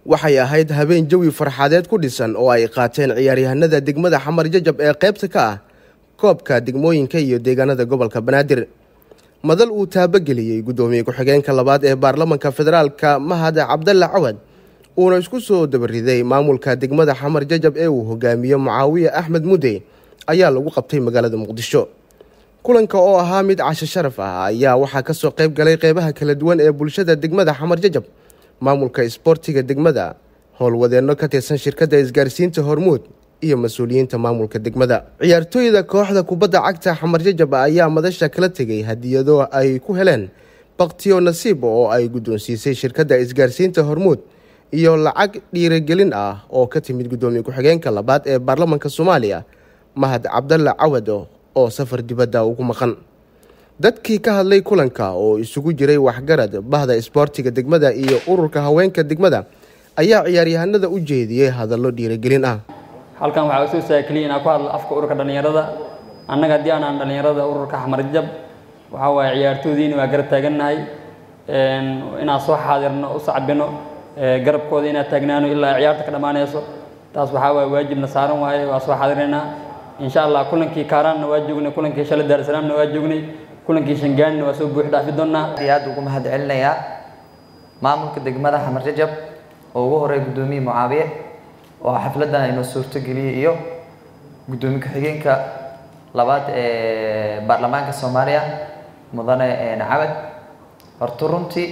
waxay ahayd habeen jawi farxadeed ku dhisan oo ay qaateen ciyaaryahanada degmada xamar jajab ee qaybta ka ah koobka degmooyinka iyo deegaanada gobolka banaadir madal uu taabageliyey guddoomiye ku-xigeenka labaad ee baarlamanka federaalka mahad cabdalla cawad uuna isku soo dabariday maamulka degmada xamar jajab ee uu hogaamiyo mucaawiye axmed mudde ayaa lagu qabtay magaalada muqdisho kulanka oo ahaa mid casho sharaf ah ayaa waxaa kasoo qayb galay qeybaha kala duwan ee bulshada degmada xamar jajab maamulka isboortiga degmada howlwadeenno ka tirsan shirkadda isgaarsiinta hormuud iyo mas-uuliyiinta maamulka degmada ciyaartooyda kooxda kubadda cagta xamar jajab ayaa madasha kala tegay hadiyado ay ku heleen baktiyo nasiib oo ay guddoonsiisay shirkadda isgaarsiinta hormuud iyo lacag dhiirigelin ah oo ka timid guddoomiye ku-xigeenka labaad ee baarlamanka soomaaliya mahad cabdalla cawado oo safar dibadda ugu maqan dadkii ka hadlay kulanka oo isugu jiray waxgarad bahda isboortiga degmada iyo ururka haweenka degmada ayaa ciyaaryahanada u jeediyey hadallo dhiirigelin ah halkan waxaa usoo saakeliya inaan ku hadlo afka ururka dhallinyarada annaga haddii aanaan dhallinyarada ururka xamarjab waxaa waaye ciyaartoodiina waa garab taagannahay inaan soo xaadirno u sacbino garabkooda inaan taagnaano ilaa ciyaarta ka dhammaanayso taas waxaa waaye waajibna saaran waaye waa soo xaadiraynaa insha allah kulankii kaaraanna waa joognay kulankii shalay daarsalaamna waa joognay kulankii shangaanina waa soo buux dhaafi doonaa aad aad ugu mahad celinayaa maamulka degmada xamar jajab oo ugu horeey guddoomiye mucaawiye oo xafladan inoo suurtogeliyey iyo guddoomiye ku-xigeenka labaad ee baarlamaanka soomaaliya mudane cabad horta runtii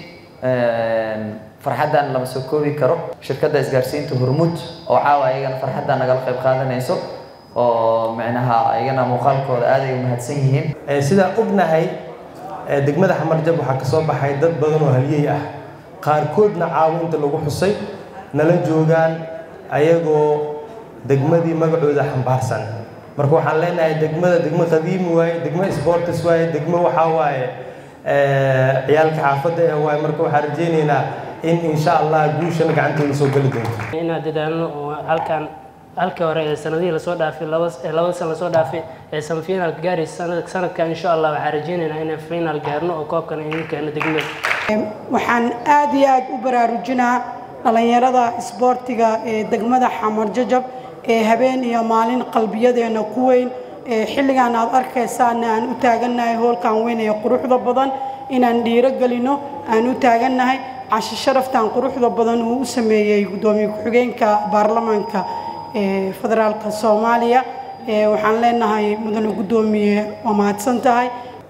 farxaddan lama soo koobi karo shirkadda isgaarsiinta hormuud oo caawa ayagana farxaddan nagala qayb qaadanayso oo micnaha ayagana muuqaalkooda aad ay u mahadsan yihiin sidaan ognahay degmada xamarjab waxaa ka soo baxay dad badan oo haliyey ah qaarkoodna caawinta lagu xusay nala joogaan ayagoo degmadii magacooda xambaarsan marka waxaan leenahay degmada degmo qadiimi waaye degmo sportis waaye degmo waxaa waaye ciyaalka xaafadda eh waaye marka waxaan rajaynaynaa in insha allah guushana gacanteena soo geli doonto inaan dadaalno oo halkan halkii hore ee sanadihii lasoo dhaafay labada san lasoo dhaafay ee semifinalka gaaraysa sanadkan insha allah waxaan rajaynaynaa inaan final gaarno oo koobkan idin keeno degmada waxaan aad iyo aad u baraarujinaa dhallinyarada isboortiga ee degmada xamar jajab ee habeen iyo maalin qalbiyadeena ku weyn ee xilligan aad arkaysaana aan u taagannahay hoolkan weyn ee quruxda badan inaan dhiiro gelino aan u taagannahay casho sharaftan quruxda badan uu u sameeyey guddoomiye ku-xigeenka baarlamaanka ee federaalka soomaaliya waxaan leenahay mudane guddoomiye waa mahadsan tahay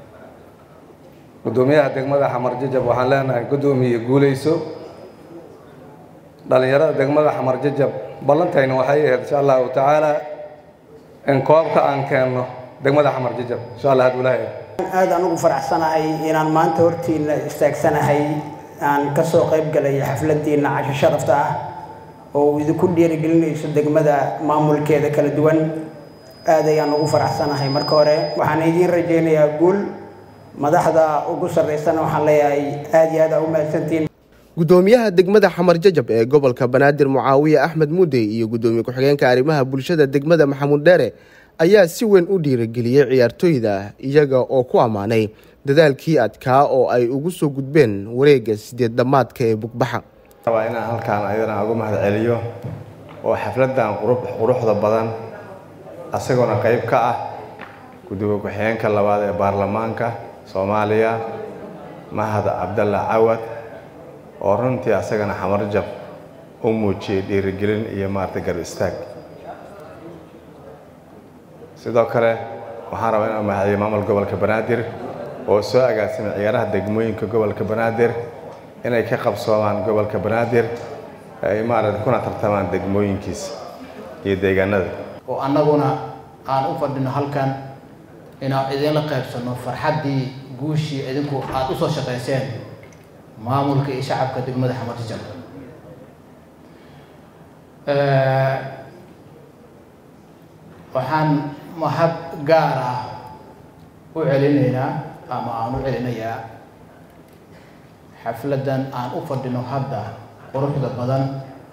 guddoomiyaha degmada xamar jajab waxaan leenahay guddoomiye guulayso dhallinyarada degmada xamar jajab ballantayna waxay ahayd insha allahu tacaala in koobka aan keenno degmada xamar jajab insha allah had ulaahay aad aan ugu faraxsanahay inaan maanta hortiina istaagsanahay aan ka soo qayb galay xafladiina casho sharafta ah oo idinku dhiirigelinayso degmada maamulkeeda kala duwan aad ayaan ugu faraxsanahay marka hore waxaan idiin rajaynayaa guul madaxda ugu sarreysana waxaan leeyahay aad iyo aad aa u mahadsantiin guddoomiyaha degmada xamar jajab ee gobolka banaadir mucaawiye axmed mudey iyo guddoomiye ku-xigeenka arrimaha bulshada degmada maxamuud dheere ayaa si weyn u dhiirigeliyey ciyaartooyda iyaga oo ku ammaanay dadaalkii adkaa oo ay ugu soo gudbeen wareegga sideed dhammaadka ee bugbaxa waa inaan halkaan ayadana ugu mahad celiyo oo xafladan quruxda badan isagoona qayb ka ah gudoomiye ku-xigeenka labaad ee baarlamaanka soomaaliya mahad cabdalla cawad oo runtii asagana xamarjab u muujiyey dhiirigelin iyo maarata garb istaag sidoo kale waxaan rabaa inaan mahadiyo maamul gobolka banaadir oo soo agaasimay ciyaaraha degmooyinka gobolka banaadir inay ka qabsoomaan gobolka banaadir ay maarata kuna tartamaan degmooyinkiisa iyo deegaanada oo annaguna aan u fadhino halkan inaan idinla qaybsanno farxaddii guushii idinku aada u soo shaqayseen maamulka iyo shacabka degmada xamarjajab waxaan mahad gaar ah u celinaynaa ama aan u celinayaa xafladdan aan u fadhino hadda quruxda badan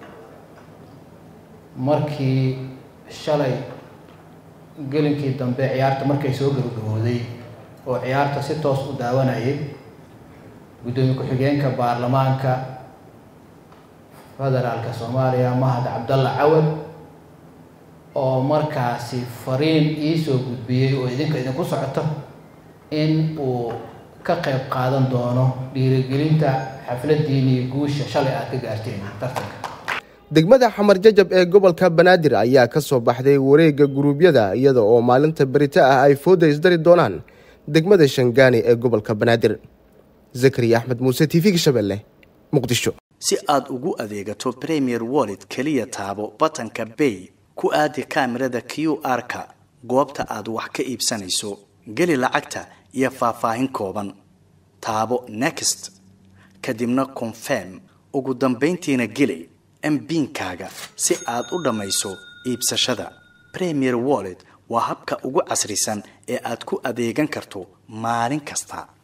markii shalay gelinkii dambe ciyaarta markay soo gabagabooday oo ciyaarta si toos u daawanayay guddoomiye ku-xigeenka baarlamaanka federaalka soomaaliya mahad cabdalla cawad oo markaasi fariin iisoo gudbiyey oo idinka idinku socoto in uu ka qayb qaadan doono dhiirigelinta xafladiinii guusha shalay aad ka gaarteen tartanka degmada xamar jajab ee gobolka banaadir ayaa ka soo baxday wareegga guruubyada iyada oo maalinta berito ah ay fooda isdari doonaan degmada shangaani ee gobolka banaadir zakariya axmed muuse t v-ga shabeelle muqdisho si aad ugu adeegato premier wallet keliya taabo batanka bay ku aadi kaamirada q r-ka goobta aad wax ka iibsanayso geli lacagta iyo faahfaahin kooban taabo next kadibna confirm ugu dambayntiina geli mbiinkaaga si aad u dhammayso iibsashada premier wallet waa habka ugu casrisan ee aad ku adeegan karto maalin kasta